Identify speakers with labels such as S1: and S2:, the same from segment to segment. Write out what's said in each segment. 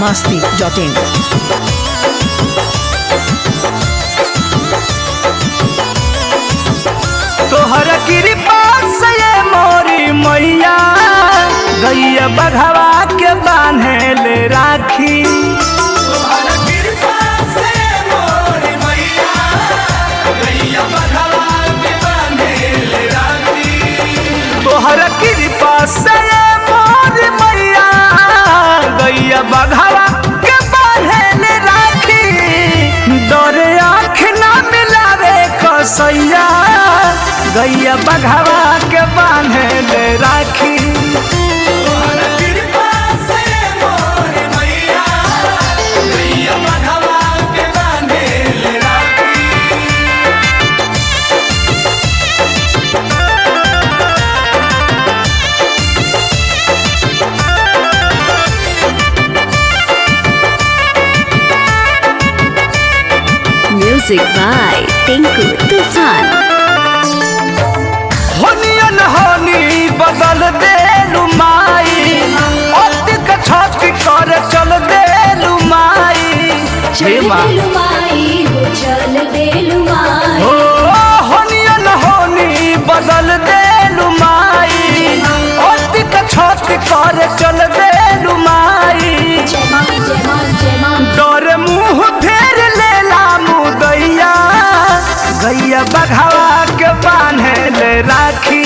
S1: masti.in.
S2: तोहर कृपा से ये मोरी मैया गैया बघवा के बांधे ले राखी तोहर कृपा से मोरी मैया गैया बघवा के बांधे ले राखी तोहर कृपा से ये मोरी मैया गैया बघवा के बांधे ले राखी डरे आँख ना मिलावे कसैया गैया बघवा के बांधे ले राखी
S3: Music by Tinku Tufan.
S2: होनियन होनी बदल दे माई अतिक छत कर चल दे माई हे माँ ओ होनियन होनी बदल दे माई अतिक छत कर चल दे माई डर मुंह फेर लेला मुदैया गैया बघावा के बांधे ले राखी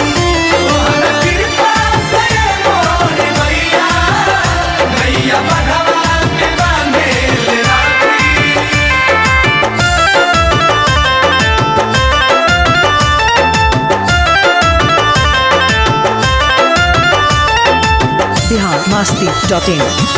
S1: Bihar masti.in.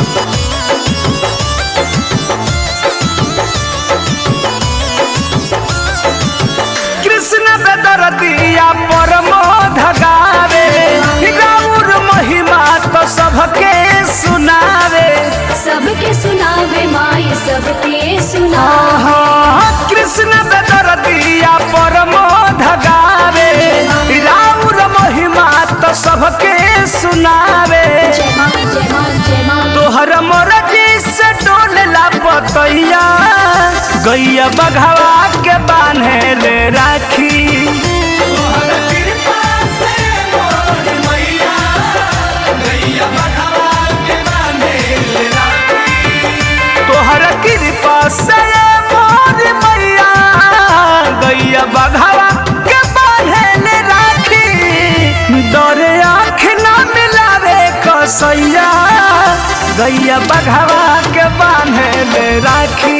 S2: कृष्ण बेदरदिया परमो धगावे गौर महिमा तो सबके सुनावे
S3: सबके सुनावे माई सबके सुना
S2: आहा, कृष्ण बेदरदिया परमो धगावे गौर महिमा तो सबके सुनावे
S3: जय माँ जय माँ जय माँ
S2: तोहर मरजी से डोलला पतैया गैया बघवा के बांधे ले राखी तोहर कृपा से मोर मैया गैया बघवा के बांधे ले राखी डरे आँख ना मिलावे कसैया गैया बघवा के बांधे ले राखी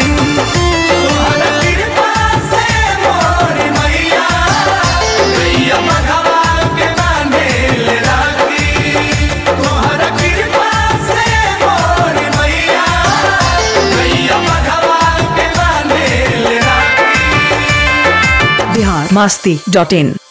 S1: Bihar masti.in.